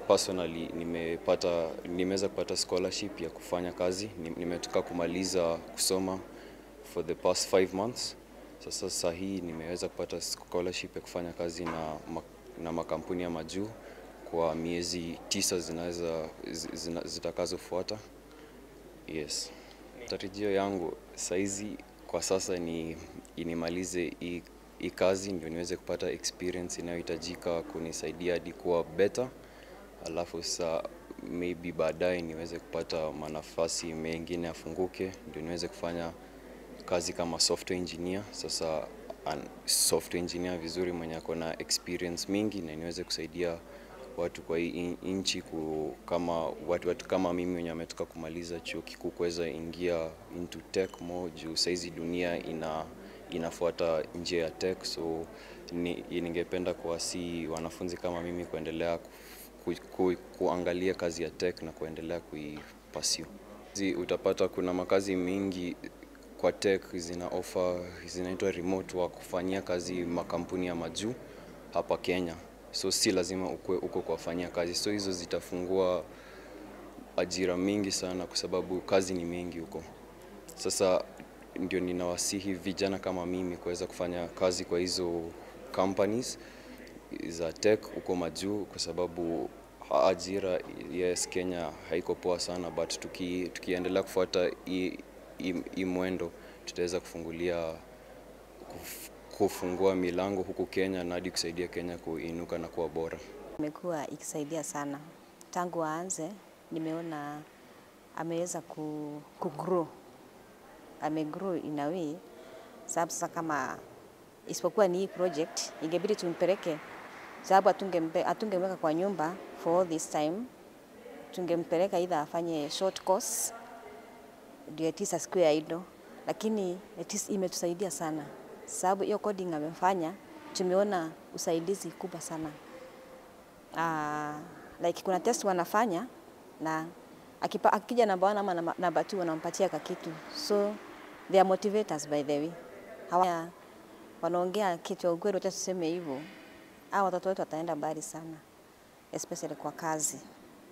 personally nimepata nimeweza kupata scholarship ya kufanya kazi. Ni- Nimetoka kumaliza kusoma for the past five months. Sasa saa hii nimeweza kupata scholarship ya kufanya kazi na, ma- na makampuni ya majuu kwa miezi tisa zinaweza zina, zitakazofuata. Yes. Tarajio yangu saizi kwa sasa ni inimalize hii hii kazi ndio niweze kupata experience inayohitajika kunisaidia hadi kuwa better, alafu sa maybe baadaye niweze kupata manafasi mengine afunguke ndio niweze kufanya kazi kama software engineer. Sasa an, software engineer vizuri mwenye ako na experience mingi na niweze kusaidia watu kwa hii in- nchi ku, kama watu, watu kama mimi wenye ametoka kumaliza chuo kikuu kuweza ingia into tech more juu saizi dunia ina inafuata njia ya tech, so ni, ningependa kuwasi wanafunzi kama mimi kuendelea ku, ku, ku, kuangalia kazi ya tech na kuendelea kuipursue. Zi- Utapata kuna makazi mingi kwa tech zina offer zinaitwa remote work kufanyia kazi makampuni ya majuu hapa Kenya, so si lazima ukue uko kuwafanyia kazi, so hizo zitafungua ajira mingi sana kwa sababu kazi ni mingi huko. Sasa ndio ninawasihi vijana kama mimi kuweza kufanya kazi kwa hizo companies za tech huko majuu, kwa sababu ha- ajira yes, Kenya haiko poa sana, but tuki, tukiendelea kufuata hii hii- hii mwendo tutaweza kufungulia kuf, kufungua milango huku Kenya na hadi kusaidia Kenya kuinuka na kuwa bora. Imekuwa ikisaidia sana tangu aanze, nimeona ameweza ku, ku grow amegrow in a way, sababu sasa kama isipokuwa ni hii project ingebidi tumpeleke, sababu atungempe- hatungemweka kwa nyumba for all this time, tungempeleka either afanye short course ndio at least asikuwe idle, lakini at least imetusaidia sana sababu hiyo coding amefanya, tumeona usaidizi kubwa sana uh, like kuna test wanafanya na akipa, akija namba one ama namba- namba two wanampatia kakitu, so they are motivators by the way. Hawa wanaongea kitu ya ukweli, wacha tuseme hivyo, hao watoto wetu wataenda mbali sana, especially kwa kazi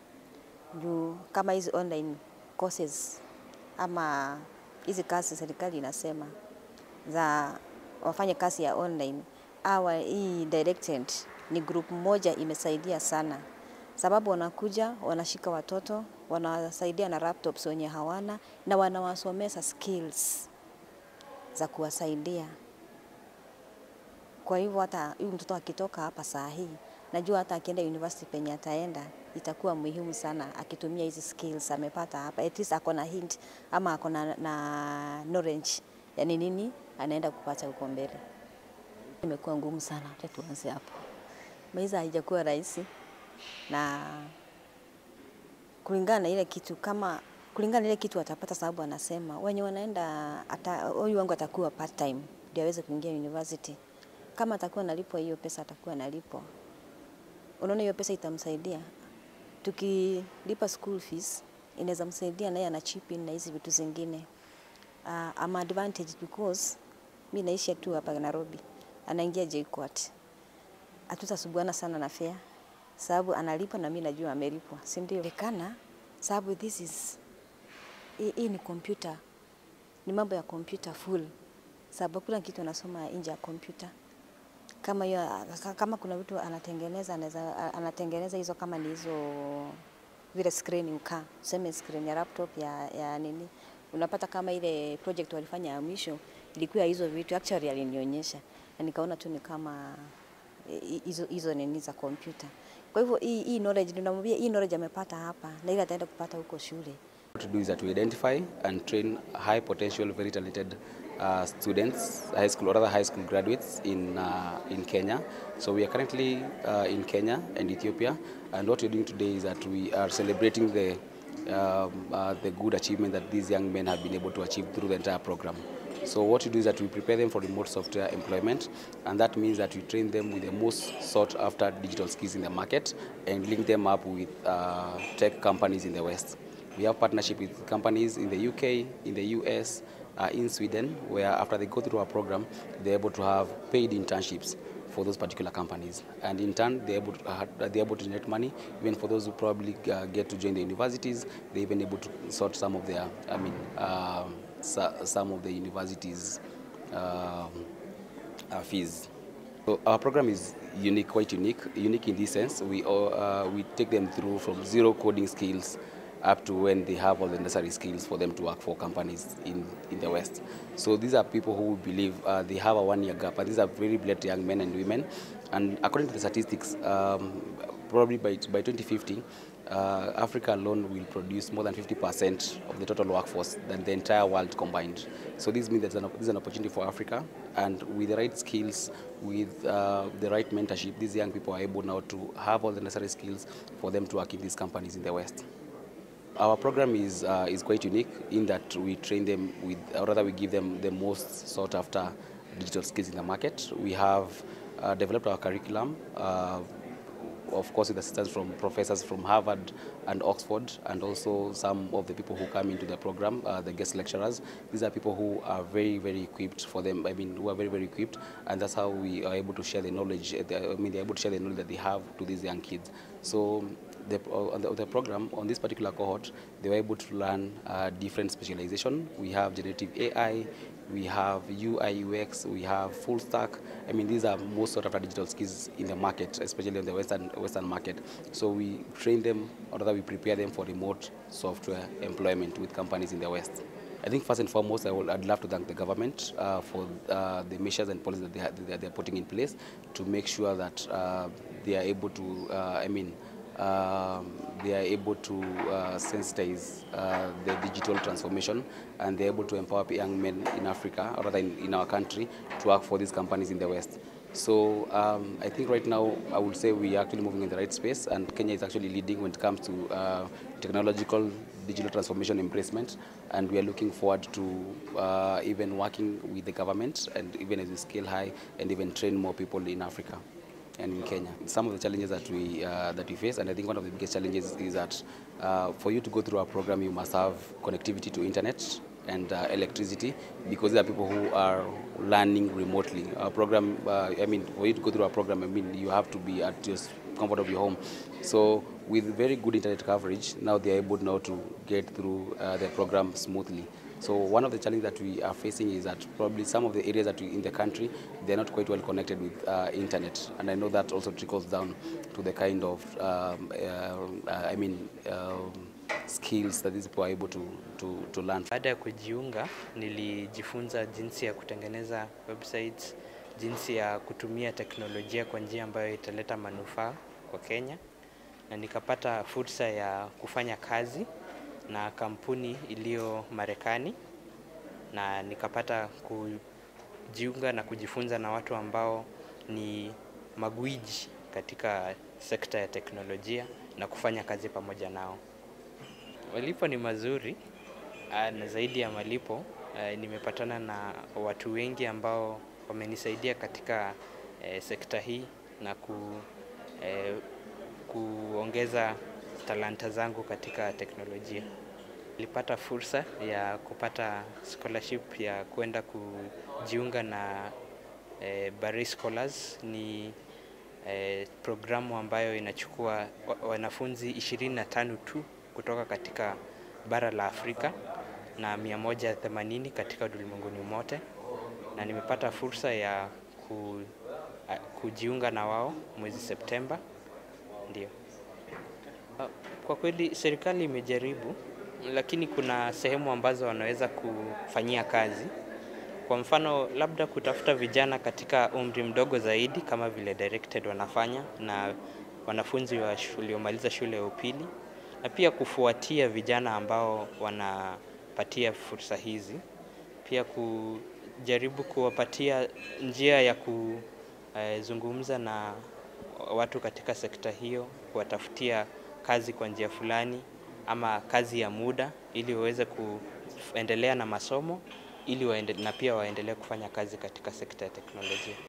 juu kama hizi online courses ama hizi kazi serikali inasema za wafanye kazi ya online awa hii directed ni group moja imesaidia sana, sababu wanakuja wanashika watoto wanawasaidia na laptops wenye hawana na wanawasomesa skills za kuwasaidia. Kwa hivyo hata huyu mtoto akitoka hapa saa hii, najua hata akienda university penye ataenda itakuwa muhimu sana akitumia hizi skills amepata hapa, at least ako na hint ama ako na, na knowledge yani nini anaenda kupata huko mbele. Imekuwa ngumu sana, acha tuanze hapo. Maisha haijakuwa rahisi na kulingana na ile kitu kama kulingana na ile kitu atapata, sababu anasema wenye wanaenda ata, huyu wangu atakuwa part time ndio aweze kuingia university. Kama atakuwa analipwa hiyo pesa, atakuwa analipwa. Unaona, hiyo pesa itamsaidia tukilipa school fees, inaweza msaidia naye ana chip in na hizi vitu zingine. Uh, ama advantage because mi naishi tu hapa Nairobi, anaingia JKUAT, hatutasubuana sana na fare sababu analipa na mi najua amelipwa, si ndio? Kana sababu this is hii hii ni computer, ni mambo ya computer full, sababu kuna kitu anasoma nje ya computer kama hiyo kama kuna vitu anatengeneza anaweza anatengeneza hizo kama ni hizo vile screen ukaa tuseme screen ya laptop ya, ya nini unapata kama ile project walifanya ya mwisho ilikuwa hizo vitu actually alinionyesha na nikaona tu ni kama eh, hizo hizo nini za kompyuta kwa hivyo hii hii knowledge ninamwambia hii knowledge amepata hapa na ile ataenda kupata huko shule What to do is that we identify and train high potential, very talented uh, students, high school or other high school graduates in uh, in Kenya. So we are currently uh, in Kenya and Ethiopia, and what we're doing today is that we are celebrating the um, uh, the good achievement that these young men have been able to achieve through the entire program. So what we do is that we prepare them for remote software employment, and that means that we train them with the most sought after digital skills in the market and link them up with uh, tech companies in the West. We have partnership with companies in the UK, in the US, uh, in Sweden, where after they go through our program, they're able to have paid internships for those particular companies. And in turn, they're able to, uh, they're able to generate money, even for those who probably uh, get to join the universities, they're even able to sort some of their, I mean, um, so, some of the universities' um, uh, fees. So our program is unique, quite unique. Unique in this sense, we all, uh, we take them through from zero coding skills up to when they have all the necessary skills for them to work for companies in, in the West. So these are people who believe uh, they have a one-year gap. And these are very brilliant young men and women. And according to the statistics, um, probably by, by 2050, uh, Africa alone will produce more than 50% of the total workforce than the entire world combined. So this means that this is an opportunity for Africa, and with the right skills, with uh, the right mentorship, these young people are able now to have all the necessary skills for them to work in these companies in the West. Our program is, uh, is quite unique in that we train them with, or rather we give them the most sought after digital skills in the market. We have uh, developed our curriculum uh, of course with assistance from professors from Harvard and Oxford and also some of the people who come into the program, uh, the guest lecturers. These are people who are very, very equipped for them, I mean, who are very, very equipped and that's how we are able to share the knowledge, I mean, they're able to share the knowledge that they have to these young kids. So the, on the, the, program, on this particular cohort, they were able to learn uh, different specialization. We have generative AI, we have UI, UX, we have full stack. I mean, these are most sort of digital skills in the market, especially in the Western, Western market. So we train them, or rather we prepare them for remote software employment with companies in the West. I think first and foremost, I would, I'd love to thank the government uh, for uh, the measures and policies that they, ha- that they're putting in place to make sure that uh, they are able to, I mean, um, they are able to uh, sensitize uh, the digital transformation and they're able to empower young men in Africa, or rather in, in our country, to work for these companies in the West. So um, I think right now I would say we are actually moving in the right space and Kenya is actually leading when it comes to uh, technological digital transformation embracement and we are looking forward to uh, even working with the government and even as we scale high and even train more people in Africa and in Kenya. Some of the challenges that we uh, that we face, and I think one of the biggest challenges is that uh, for you to go through our program, you must have connectivity to internet and uh, electricity because there are people who are learning remotely. Our program, uh, I mean, for you to go through our program, I mean, you have to be at your comfort of your home. So with very good internet coverage, now they are able now to get through uh, the program smoothly. So one of the challenges that we are facing is that probably some of the areas that we, in the country they're not quite well connected with uh, internet, and I know that also trickles down to the kind of um, uh, I mean um, skills that these people are able to, to, to learn. Baada ya kujiunga, nilijifunza jinsi ya kutengeneza websites, jinsi ya kutumia teknolojia kwa njia ambayo italeta manufaa kwa Kenya, na nikapata fursa ya kufanya kazi na kampuni iliyo Marekani na nikapata kujiunga na kujifunza na watu ambao ni magwiji katika sekta ya teknolojia na kufanya kazi pamoja nao. Malipo ni mazuri na zaidi ya malipo nimepatana na watu wengi ambao wamenisaidia katika sekta hii na ku, kuongeza talanta zangu katika teknolojia. Nilipata fursa ya kupata scholarship ya kwenda kujiunga na eh, Baris Scholars. Ni eh, programu ambayo inachukua wanafunzi 25 tu kutoka katika bara la Afrika na 180 katika ulimwenguni mote, na nimepata fursa ya ku, kujiunga na wao mwezi Septemba, ndio. Kwa kweli serikali imejaribu, lakini kuna sehemu ambazo wanaweza kufanyia kazi. Kwa mfano, labda kutafuta vijana katika umri mdogo zaidi kama vile directed wanafanya na wanafunzi waliomaliza shule ya upili, na pia kufuatia vijana ambao wanapatia fursa hizi, pia kujaribu kuwapatia njia ya kuzungumza na watu katika sekta hiyo, kuwatafutia kazi kwa njia fulani ama kazi ya muda ili waweze kuendelea na masomo ili waende, na pia waendelee kufanya kazi katika sekta ya teknolojia.